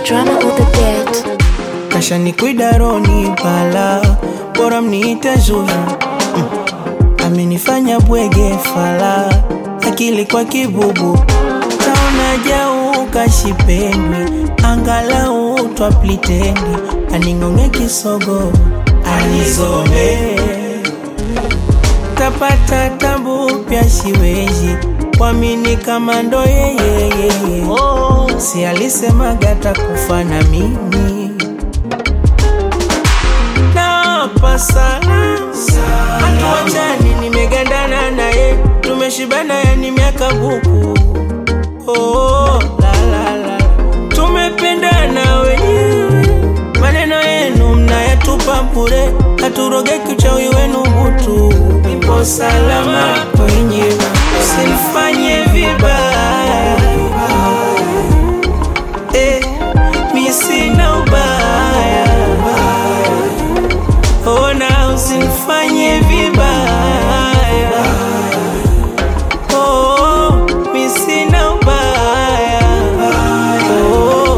drama on the beat. kasha ni kuidaroni pala bora mniite Zuzu mm. amenifanya bwege fala akili kwa kibubu taona jau kashipendwi angalau twaplitendi aning'ong'e kisogo anizome tapata tabu pya siwezi kwamini kama ndo yeyeyeye oh, si alisemaga takufa na mimi nawapa sana hatuachani nimegandana naye tumeshibana yani miaka buku oh, la, la, la. tumependana wenyewe maneno yenu mnayatupa bure haturogeki uchawi wenu butu nipo salama wenyewe usinifanye vibaya eh, mi sina ubaya ona usinifanye vibaya oh, mi sina ubaya oh,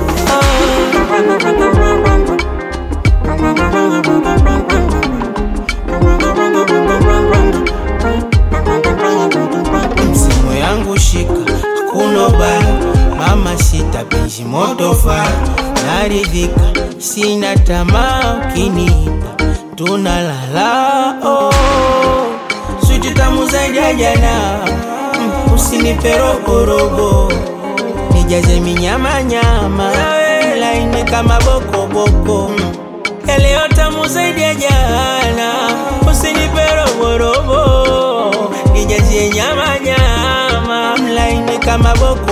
simu yangu shika hakuna ubaya mama sita penzi moto faya naridhika sina tamaa ukiniita tunalala oh. switi tamu zaidi ya jana mm, usinipe roborobo nijaze minyamanyama laini kama bokoboko mm. Leo tamu zaidi ya jana, usinipe roborobo, nijazie nyama nyama, mlaini kama boko